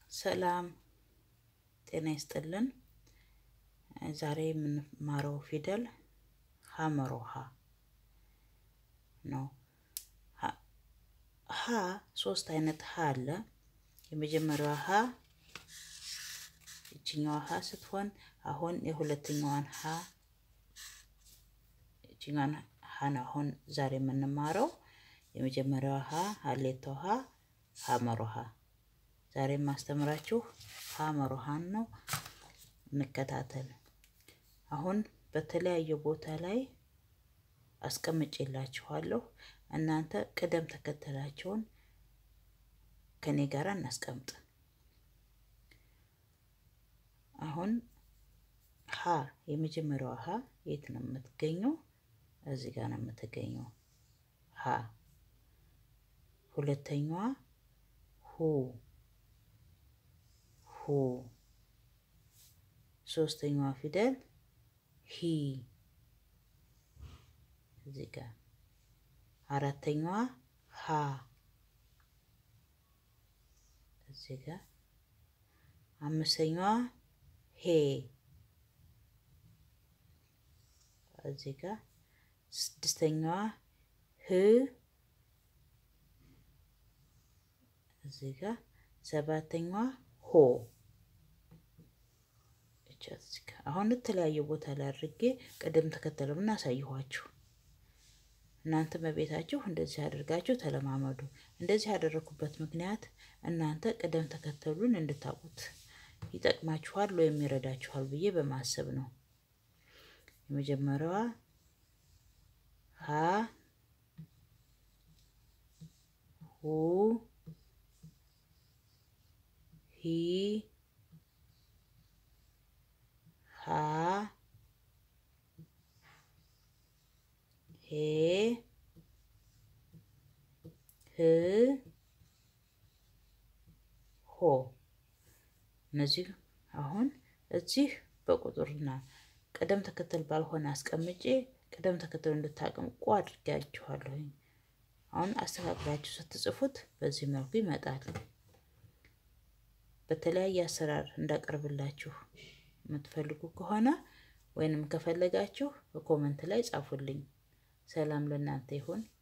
ሰላም ጤና ይስጥልን። ዛሬ የምንማረው ፊደል ሀመሮ ሀ ነው። ሀ ሶስት አይነት ሀ አለ። የመጀመሪያዋ ሀ ይችኛዋ ሀ ስትሆን አሁን የሁለተኛዋን ሀ ይችኛዋን ሀ ነው አሁን ዛሬ የምንማረው። የመጀመሪያዋ ሀ ሀሌቶ ሀ ሀመሮ ሀ ዛሬ የማስተምራችሁ ሀመሮ ሀን ነው። እንከታተል። አሁን በተለያየ ቦታ ላይ አስቀምጬላችኋለሁ። እናንተ ቅደም ተከተላቸውን ከኔ ጋር እናስቀምጥ። አሁን ሀ የመጀመሪያዋ ሀ የት ነው የምትገኘው? እዚህ ጋር ነው የምትገኘው ሀ። ሁለተኛዋ ሁ ሁ። ሶስተኛዋ ፊደል ሂ እዚህ ጋር። አራተኛዋ ሀ እዚህ ጋር። አምስተኛዋ ሄ እዚህ ጋር። ስድስተኛዋ ህ እዚህ ጋር። ሰባተኛዋ ሆ አሁን የተለያየ ቦታ ላይ አድርጌ ቅደም ተከተሉን አሳየኋችሁ። እናንተ በቤታችሁ እንደዚህ አድርጋችሁ ተለማመዱ። እንደዚህ ያደረኩበት ምክንያት እናንተ ቅደም ተከተሉን እንድታውቁት ይጠቅማችኋል ወይም ይረዳችኋል ብዬ በማሰብ ነው። የመጀመሪያዋ ሀ ሁ ሂ ሀ ሄ ህ ሆ። እነዚህ አሁን እዚህ በቁጥርና ቅደም ተከተል ባልሆነ አስቀምጬ ቅደም ተከተሉ እንድታቀምቁ አድርጋችኋለሁ። አሁን አስተካክላችሁ ስትጽፉት በዚህ መልኩ ይመጣል። በተለያየ አሰራር እንዳቀርብላችሁ የምትፈልጉ ከሆነ ወይንም ከፈለጋችሁ በኮመንት ላይ ጻፉልኝ። ሰላም ለእናንተ ይሁን።